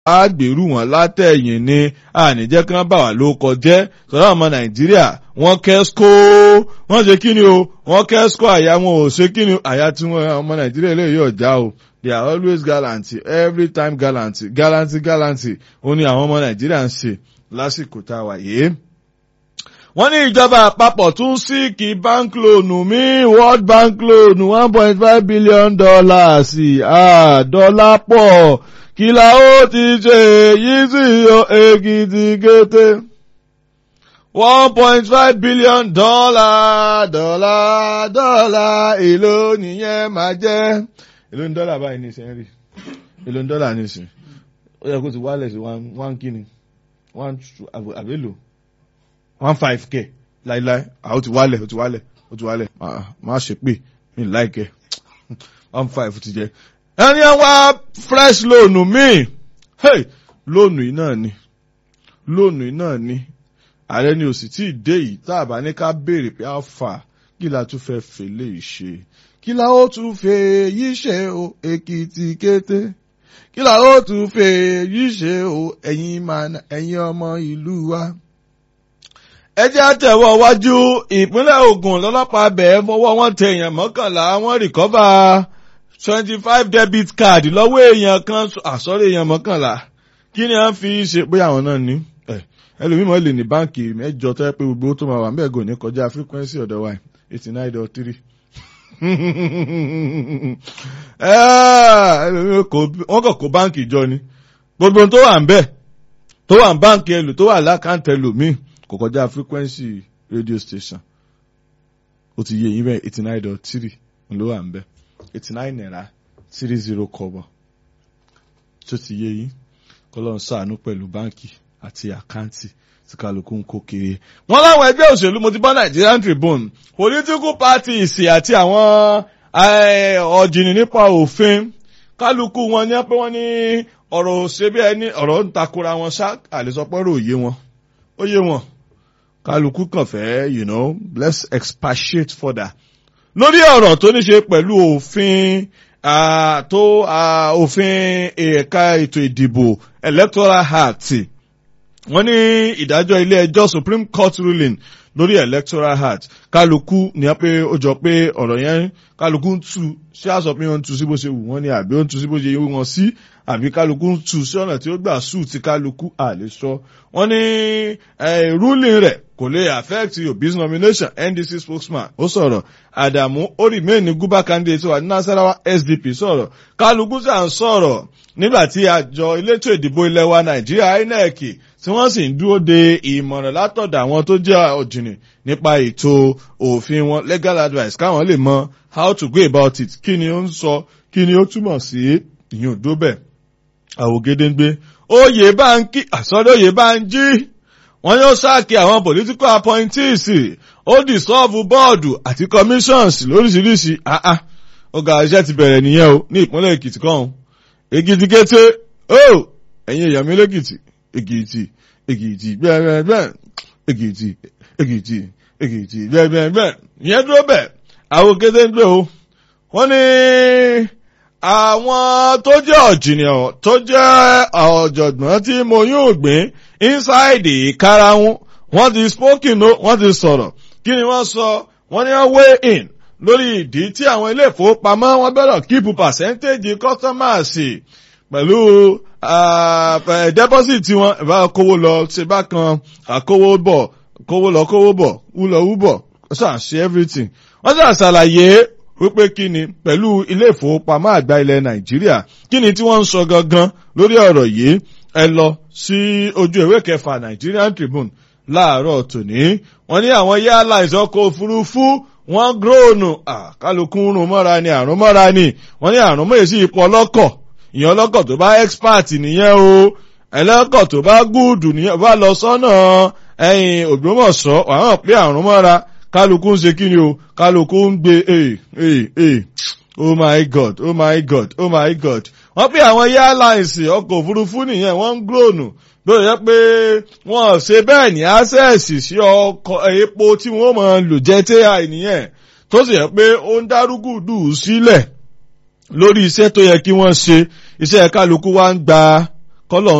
á gbèrú wọn látẹ̀yìn ni àníjẹ́ kí wọ́n bà wá ló kọjẹ́ sọ̀rọ̀ ọmọ nàìjíríà wọ́n kẹ́síkó wọ́n ṣe kí ni o wọ́n kẹ́síkó àyà wọn ò ṣe kí ni àyà tí wọ́n ọmọ nàìjíríà lè yọ̀ já o they are always gallant every time gallant gallant gallant ó ní àwọn ọmọ nàìjíríà ń ṣe lásìkò tá a wà yìí wọ́n ní ìjọba àpapọ̀ tún síìkì bank loan mi world bank loan one point five billion dollars dọ́là pọ̀ kí la ó ti ṣe èyí sí èkìtì kété one point five billion dollar dollar dollar èló nìyẹn máa jẹ́ èló ní dọ́là báyìí ní ìsìn rí èló ní dọ́là ní ìsìn ó yẹ kó ti wálẹ̀ sí one kíni one àbélò one five k láíláí àwọn ti wálẹ̀ ó ti wálẹ̀ ó ti wálẹ̀ má ṣe pé mi láìkẹ́ one five ti jẹ. ẹni ẹ wá fresh loan mi hey lóònù yìí náà ni lóònù yìí náà ni ààrẹ ni ò sì tí ì dé yìí tá a bá ní ká béèrè pé a fà kí la tún fẹ́ fèlè ṣe kí la ó tún fẹ́ yí ṣe o èkìtì kété kí la ó tún fẹ́ yí ṣe o ẹ̀yin ọmọ ìlú wa ẹ jẹ́ àtẹ̀wọ́ wájú ìpínlẹ̀ Ògùn lọ́lọ́pàá bẹ̀ẹ́ fọwọ́ wọn tẹ èèyàn mọ́kànlá wọ́n rìkọ́bà twenty five debit card lọ́wọ́ èèyàn kan àsọ̀rọ̀ èèyàn mọ́kànlá kí ni à ń fi ṣe pé àwọn náà ní ẹlòmíràn lè ní báǹkì mẹ́jọ tó yẹ pé gbogbo tó máa wà mẹ́gò ní kọjá frequency ọ̀dọ̀ wa eighty nine dot three wọ́n kàn kó báǹkì jọ ni gbogbo tó wà ń bẹ̀ tó wà ń báǹkì ẹlò tó wà lákàntẹ̀ ẹlòmíì kò kọjá frequency radio station ó ti yé yín bẹ́ẹ̀ eighty nine dot three ló wà ń bẹ́ eighty nine naira three zero kọ́bọ̀ tó ti yé yín kọ́lọ́n ṣàánú pẹ̀lú báǹkì àti àkáǹtì tí kálukú ń kó kiri. wọ́n láwọn ẹgbẹ́ òṣèlú mo ti bọ́ Nigerian Tribune political parties àti àwọn ọ̀jìnì nípa òfin kálukú wọn ní pé wọ́n ní ọ̀rọ̀ òṣèbí ẹni ọ̀rọ̀ ń takora wọn ṣá àlesọpọ̀rọ̀ òye wọn ó yé wọn kálukú kàn fẹ́ you know let's expatiate further lórí ọ̀rọ̀ tó ní ṣe pẹ̀lú òfin tó òfin ẹ̀ka ètò ìdìbò electoral act wọ́n ní ìdájọ́ ilé ẹjọ́ supreme court ruling lórí electoral act kálukú ní a pé ó jọ pé ọ̀rọ̀ yẹn kálukú ń tu ṣé àsọ pé wọ́n ń tu sí bó ṣe wù wọ́n ní àbí ó ń tu sí bó ṣe wù wọ́n sí àbí kálukú ń tu sí ọ̀nà tí ó gbà sùn tí kálukú àlè sọ wọ́n ní ruling rẹ̀ kò lè affect Obi's nomination NDC spokesman ó sọ̀rọ̀ Adamu ó remain ní guba candidate wa Nasarawa SDP sọ̀rọ̀ kálukú sà ń sọ̀rọ̀ nígbà tí àjọ elétò ìdìbò ilẹ̀ wa Nàìjíríà INEC tí wọ́n sì ń dúró de ìmọ̀ràn látọ̀dọ̀ àwọn tó jẹ́ ọ̀jìnì nípa ètò òfin wọn legal advice káwọn lè mọ how to go about it kí ni ó ń sọ kí ni ó túmọ̀ sí ìyún òdóbẹ̀ àwògedengbe oyè bá ń kí àsọdọ̀ oyè bá ń jí wọ́n yóò sáàkì àwọn political appointees ó dissolve bọ́ọ̀dù àti commissions lóríṣiríṣi àá ọgá iṣẹ́ ti bẹ̀rẹ̀ nìyẹn o ní ìpínlẹ̀ Èkìtì kan Èkìtì kété ó ẹ̀yin èèyàn mi lẹ́kìtì Èkìtì Èkìtì bẹ́ẹ̀bẹ́ẹ̀ Èkìtì Èkìtì Èkìtì bẹ́ẹ̀bẹ́ẹ̀ ìyẹn dúró bẹ̀ àwọn kété ń gbé o wọ́n ní àwọn tó jẹ́ ọ̀jìnìyàn tó jẹ́ ọ̀jọ̀gbọ́n tí mo yóò gbìn inside ìkarahun wọ́n ti spoken o wọ́n ti sọ̀rọ̀ kí ni wọ́n sọ wọ́n ní wọ́n weigh in lórí ìdí tí àwọn ilé ìfowópamọ́ wọn bẹ̀rẹ̀ keep percentage customers pẹ̀lú deposit wọn ìbá kówó lọ ṣe bá kan àkówó bọ̀ kówó lọ kówó bọ̀ wúlọ wúbọ̀ ṣáà ṣe everything wọ́n ṣáà ṣàlàyé wípé kí ni pẹ̀lú ilé ìfowópamọ́ àgbà ilẹ̀ Nàìjíríà kí ni tí wọ́n ń sọ gangan lórí ọ̀rọ̀ yìí ẹ lọ sí ojú ìwé kẹfà Nigerian Tribune láàárọ̀ tòní wọ́n ní àwọn airlines ọkọ̀ òfurufú wọ́n gróònù kálukú rún mọ́ra ni àrùn mọ́ra ni wọ́n ní àrùn mọ́ èsì ipò ọlọ́kọ̀ ìyẹn ọlọ́kọ̀ tó bá expert nìyẹn o ẹlẹ́kọ̀ tó bá gúùdù nìyẹn bá lọ sọ́nà ẹ̀yìn Ògbómọ̀ṣọ́ wàhán pé àrùn mọ́ra kálukú ń ṣe kí ni o kálukú ń gbé ee ee ee oh my god oh my god oh my god wọ́n pé àwọn airlines ọkọ̀ òfurufú nìyẹn wọ́n ń gróònù lórí yẹ pé wọ́n ṣe bẹ́ẹ̀ ní access sí ọkọ̀ epo tí wọ́n máa lò jẹ́ ti nìyẹn tó sì yẹ pé ó ń dárúgùdù sílẹ̀ lórí iṣẹ́ tó yẹ kí wọ́n ṣe iṣẹ́ kálukú wa ń gba kọ́lọ̀